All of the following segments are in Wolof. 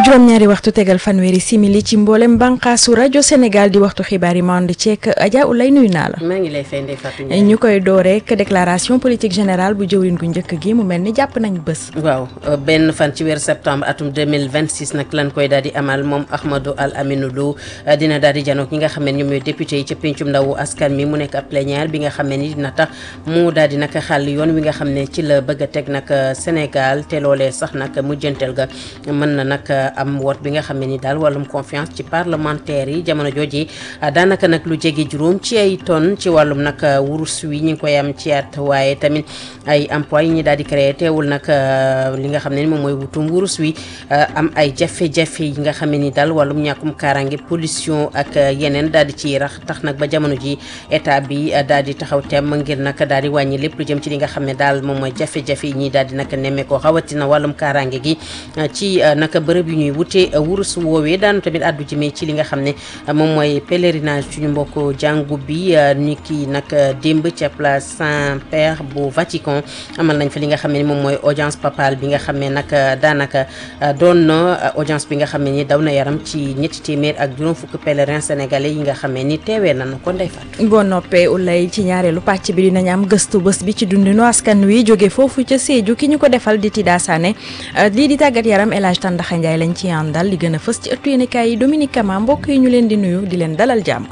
juróom-ñaari waxtu tegal fanweeri simili ci mboolem bànqaasu rajo Sénégal di waxtu xibaar yi mand ceek Adja Ulay nuyu naa la. maa ngi lay fay Ndeye Fatou Ndiaye. ñu koy door rek déclaration politique générale bu jëwriñ gu njëkk gi mu mel ni jàpp nañ bés. waaw benn fan ci weeru septembre atum 2026 nag lan koy daal di amal moom Ahmadou Al Aminou Lo dina daal di janook ñi nga xam ne ñoom ñooy député yi ca pencum ndawu askan mi mu nekk ab plénière bi nga xam ne ni dina tax mu daal di nag xàll yoon wi nga xam ne ci la bëgg a teg nag Sénégal te loolee sax nag mujjanteel ga mën na nag am woot bi nga xam ne ni daal wàllum confiance ci parlementaire yi jamono jooji daanaka nag lu jege juróom ci ay tonnes ci wàllum nag wurus wi ñu ngi koy am ci at waaye tamit ay emploi yi ñu daal di créé teewul nag li nga xam ne ni moom mooy wutum wurus wi am ay jafe-jafe yi nga xam ne ni daal wàllum ñàkkum kaaraange pollution ak yeneen daal di ciy rax tax nag ba jamono ji état bi daal di taxaw temm ngir nag daal di wàññi lépp lu jëm ci li nga xam ne daal moom mooy jafe-jafe yi ñii daal di nag nemme ko rawatina wàllum kaaraange gi ci nag bërëb yu ñuy wute wurus woowee daanu tamit addu jëmee ci li nga xam ne moom mooy pèlerinage suñu mbokk jàngu bi ni ki nag démb ca place Saint-Père bu Vatican amal nañ fa li nga xam ne ni moom mooy audience papale bi nga xam ne nag daanaka doon na audience bi nga xam ne ni daw na yaram ci ñetti téeméer ak juróom fukk pèlerin sénégalais yi nga xam ne ni teewee nañu ko ndey fat boo noppee ulay ci ñaareelu pàcc bi dinañ am gëstu bés bi ci dundinu askan wi jóge foofu ca Sédhiou ki ñu ko defal di Tida Sané lii di tàggat yaram El Hadj Tandaxa Ndiaye lañ ci àndal li gën a fës ci ëttu yéenekaay yi Dominique Kama mbokk yi ñu leen di nuyu di leen dalal jàmm.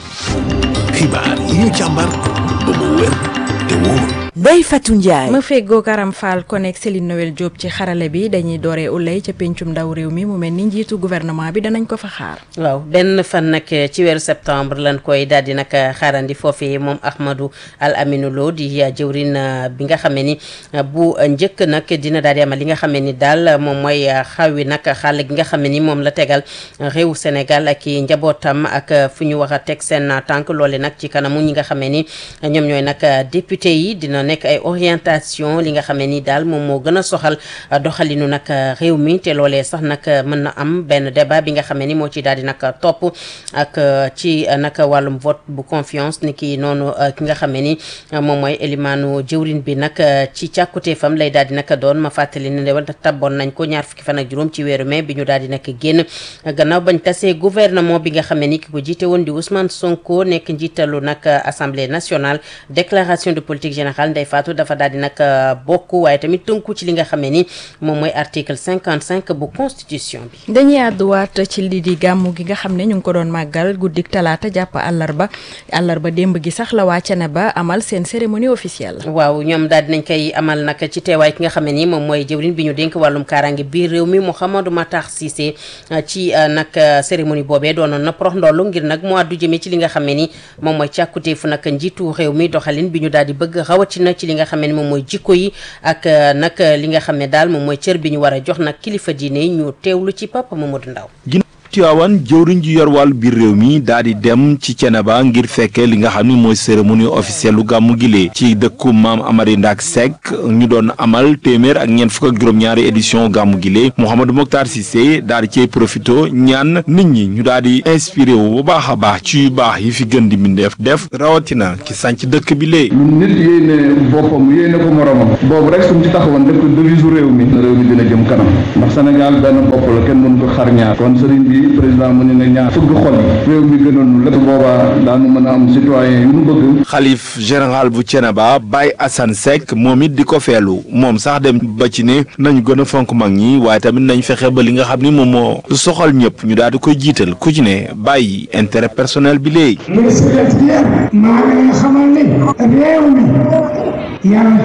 xibaar yi ñu càmbar ba mu wér te wóor. Ndeye Fatou Ndiaye. ma feggoo Karam Fall connect Céline Noël Diop ci xarale bi dañuy dooree ulay ca pencum ndaw réew mi mu mel ni njiitu gouvernement bi danañ ko fa xaar. waaw benn fan nag ci weeru septembre lan koy daal di nag xaarandi foofee moom Ahmadou Al Aminou Lo di jëwrin bi nga xam ne ni bu njëkk nag dina daal di amal li nga xam ne ni daal moom mooy xawi nag xàll gi nga xam ne ni moom la tegal réew Sénégal ak i njabootam ak fu ñu wax a teg seen tànk loole nag ci kanamu ñi nga xam ne ni ñoom ñooy nag député yi dina nekk ay orientation li nga xam ne ni daal moom moo gën a soxal doxalinu nag réew mi te loolee sax nag mën na am benn débat bi nga xam ne ni moo ci daal di nag topp ak ci nag wàllum vote bu confiance ni ki noonu ki nga xam ne ni moom mooy élimaanu jëwrin bi nag ci càkkuteefam lay daal di nag doon ma fàttali ne wala tabboon nañ ko ñaar fukki fan ak juróom ci weeru mai bi ñu daal di nag génn gannaaw bañ tasee gouvernement bi nga xam ne ni ki ko jiite woon di Ousmane Sonko nekk njiitalu nag assemblée nationale déclaration de politique générale Ndeye Fatou dafa daal di nag bokk waaye tamit tënku ci li nga xam ne ni moom mooy article cinquante cinq bu constitution bi. dañuy àdduwaat ci lii di gàmmu gi nga xam ne ñu ngi ko doon màggal guddik talaata jàpp àllarba àllarba démb gi sax la wàcce na ba amal seen cérémonie officielle. waaw ñoom daal dinañ koy amal nag ci teewaay ki nga xam ne ni moom mooy jëwriñ bi ñu dénk wàllum kaaraange biir réew mi Mouhamadou Matar Cissé ci nag cérémonie boobee doonoon na prox ndollu ngir nag mu àddu jëmee ci li nga xam ne ni moom mooy càkkutéefu nag njiitu réew mi doxalin bi ñu daal di bëgg rawatina ci li nga xam ne moom mooy jikko yi ak nag li nga xam ne daal moom mooy cër bi ñu war a jox nag kilifa diine ñu teewlu ci Papa Mamadou Ndaw Tiwaawan jëwriñ ji yor wàllu biir réew mi daal di dem ci Ceneba ngir fekkee li nga xam ni mooy cérémonie officielle lu gàmmu gile ci dëkku maam Amary Ndak Seck ñu doon amal téeméer ak ñeent fukk ak juróom-ñaari édition gàmmu gile Mouhamadou Mokhtar Cissé daal di cay profito ñaan nit ñi ñu daal di inspiré wu bu baax a baax ci yu baax yi fi gën di mbindeef def rawatina ki sànc dëkk bi lee nit yéene boppam yéene ko moromam boobu rek suñ ci taxawoon def ko devise réew mi réew mi dina jëm kanam ndax Sénégal benn bopp la kenn mënu ko xar ñaar kon sëriñ bi président mu ne nga ñaar fëgg xol yi réew mi gënoon nu lépp boobaa daanu mën a am citoyen yu nu bëgg xalif général bu Ceneba Baye Assane Seck moom it di ko feelu moom sax dem ba ci ne nañu gën a fonk mag ñi waaye tamit nañ fexe ba li nga xam ni moom moo soxal ñëpp ñu daal di koy jiital ku ci ne bàyyi intérêt personnel bi léegi muy secrétaire maa ngi lay xamal ne réew mi yàlla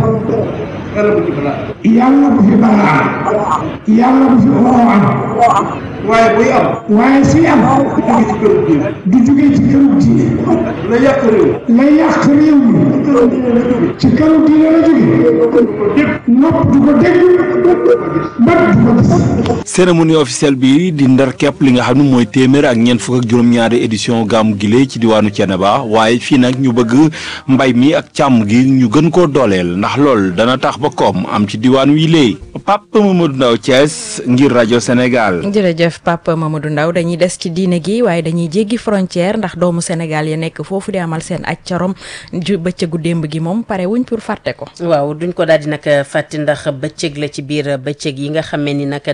yàlla bu fi balaa yàlla bu fi oo am waaye buy am waaye suy am du jóge ci këru diine du jóge ci këru diine la yàq réew la yàq réew mi ci këru diine la jóge nopp du ko dégg bët du ko gis cérémonie officielle bi di ndar képp li nga xam ne mooy téeméer ak ñeent fukk ak juróom-ñaari édition gàmmu gile ci diwaanu Thiénaba waaye fii nag ñu bëgg mbay mi ak càmm gi ñu gën koo dooleel ndax lool dana tax ba koom am ci diwaan wi léegi Papa Mamadou Ndaw Thiès ngir rajo Sénégal. jërëjëf Papa Mamadou Ndaw dañuy des ci diine gi waaye dañuy jéggi frontière ndax doomu Sénégal ya nekk foofu di amal seen aj carom ju bëccëgu démb gi moom pare wuñ pour fàtte ko. waaw duñ ko daal di nag fàtte ndax bëccëg la ci biir bëccëg yi nga xam ne ni nag daal di nañu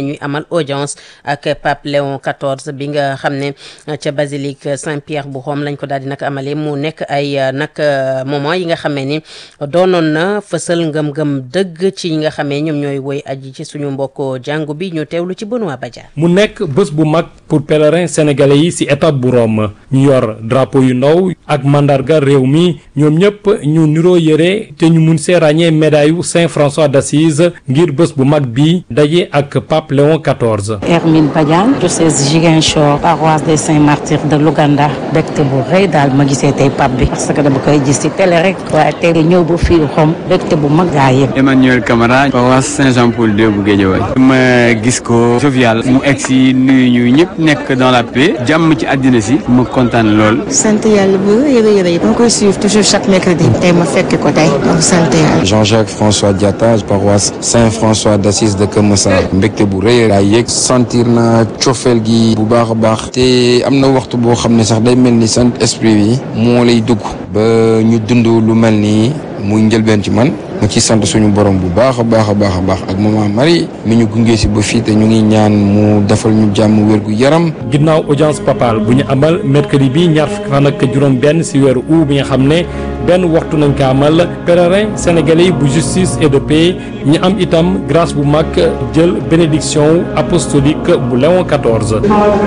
ñuy amal audience ak Pape Léon XIV bi nga xam ne ca basilique Saint-Pierre bu Rome lañ ko daal di nag amalee mu nekk ay nag moment yi nga xamee ni doonoon na fësal ngëm-ngëm dëgg ci ñi nga xamee ñoom ñooy woy aji ci suñu mbokk jàngu bi ñu teewlu ci Benoît Badiane mu nekk bés bu mag pour pèlerins sénégalais yi ci étape bu Rome ñu yor drapeau yu ndaw ak mandarga réew mi ñoom ñëpp ñu niroo yëre te ñu mun see ràññee médaille yu Saint François d'Assise ngir bés bu mag bi daje ak Pape Léon XIV. Hermine Badiane diocèse Ziguinchor paroisse des Saints Martyrs de Louganda bégte bu rëy daal ma gisee tey pape bi parce que dama koy gis ci télé rek waaye tey ñëw ba fii Rome bégte bu mag gaa yëpp. Emmanuel Camara paroisse Saint-Jean-Paul II bu Guédiawaye ma gis ko jovial mu egg si nuyu ñu ñëpp nekk dans la paix jàmm ci àddina si mu kontaan lool. sant yàlla bu rëy a rëy ma koy suivre toujours chaque mercredi tey ma fekk ko tey donc sant yàlla. Jean-Jacques François Diatta paroisse Saint-François d'Assise de Keur Massar mbégte bu rëy laa yëg sentir na cofeel gi bu baax a baax te am na waxtu boo xam ne sax day mel ni sant esprit bi moo lay dugg ba ñu dund lu mel nii muy njëlbeen ci man ma ci sant suñu borom bu baax a baax a baax a baax ak maman Marie mi ñu gunge si ba fii te ñu ngi ñaan mu defal ñu jàmm wér gu yaram. ginnaaw audience papale bu ñu amal mercredi bi ñaar fukki fan ak juróom-benn si weeru août bi nga xam ne benn waxtu nañ ko amal pèlerin sénégalais bu justice et de paix ñu am itam grâce bu mag jël bénédiction apostolique bu Léon XIV.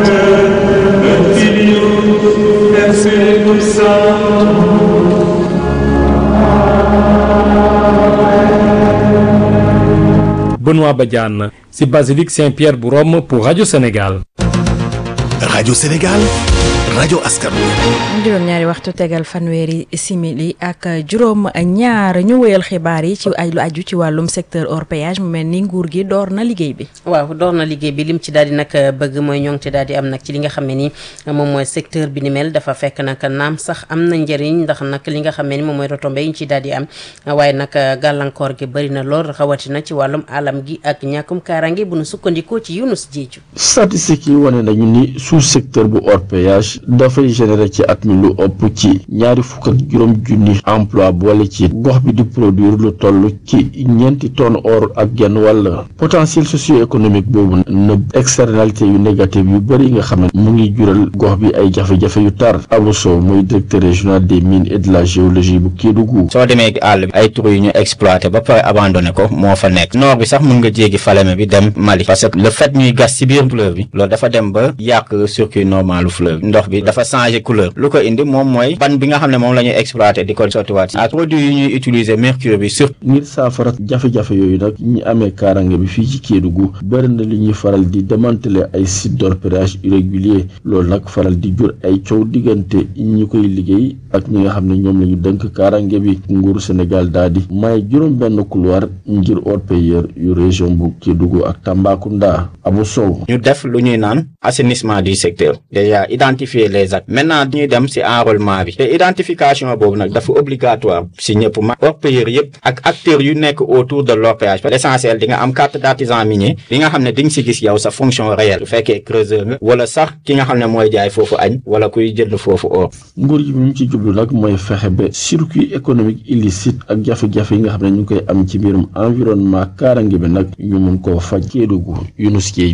Benoît Badiane ci basilique Saint-Pierre bu Rome pour Radio Sénégal. Radio Sénégal rajo askan wi. juróom ñaari waxtu tegal fanweeri simili ak juróom ñaar ñu wéyal xibaar yi ci ay lu aju ci wàllum secteur hors péage mu mel ni nguur gi door na liggéey bi. waaw door na liggéey bi lim ci daal di nag bëgg mooy ñoŋte daal di am nag ci li nga xam ne ni moom mooy secteur bi ni mel dafa fekk nag naam sax am na njëriñ ndax nag li nga xam ne ni moom mooy retombées yi ñu ci daal di am waaye nag gàllankoor gi bëri na lool rawatina ci wàllum alam gi ak ñàkkum kaaraange bu nu sukkandikoo ci Yunus Jeeju. statistiques yi wane nañu ni sous secteur bu hors péage dafay générer ci at mi lu ëpp ci ñaari fukk ak juróom junni emploi boole ci gox bi di produire lu toll ci ñeenti tonnes or ak genn wàll potentiel socio-économique boobu na externalité yu négative yu bëri yi nga xam ne mu ngi jural gox bi ay jafe-jafe yu tar Abou Sow mooy directeur régional des mines et de la géologie bu Kédougou. soo demee àll bi ay trou yu ñu exploité ba pare abandonné ko moo fa nekk nord bi sax mun nga jéggi Falémé bi dem Mali parce que le fait ñuy gas ci biir fleuve bi loolu dafa dem ba yàq circuit normalu fleuve ndox bi dafa changé couleur lu ko indi moom mooy ban bi nga xam ne moom la ñuy exploité di ko sottiwaat ak produit yi ñuy utiliser mercure bi surtout ngir saafara jafe-jafe yooyu nag ñi amee kaarange bi fii ci Kédougou bëri na li ñuy faral di démanteler ay sites d'orpaillage irrégulier loolu nag faral di jur ay coow diggante ñi koy liggéey ak ñi nga xam ne ñoom la ñu dënk kaarange bi nguuru Sénégal daal di may juróom benn couloir ngir orpailleurs yu région bu Kédougou ak Tambacounda Abou Sow ñu def lu ñuy naan assainissement du secteur déjà identifier les actes maintenant ñuy dem ci enrôlement bi te identification boobu nag dafa obligatoire ci ñëpp ma orpailleurs yëpp ak acteurs yu nekk autour de l'orpaillage l'essentiel di nga am carte d'artisan minier bi nga xam ne di nga ci gis yow sa fonction réelle bu fekkee creuseur nga wala sax ki nga xam ne mooy jaay foofu añ wala kuy jënd foofu or nguur yi ñu ci jublu nag mooy fexe ba circuit économique illicite ak jafe-jafe yi nga xam ne ñu ngi koy am ci mbirum environnement kaarange bi nag ñu mun koo faj Kédougou Younous Dieye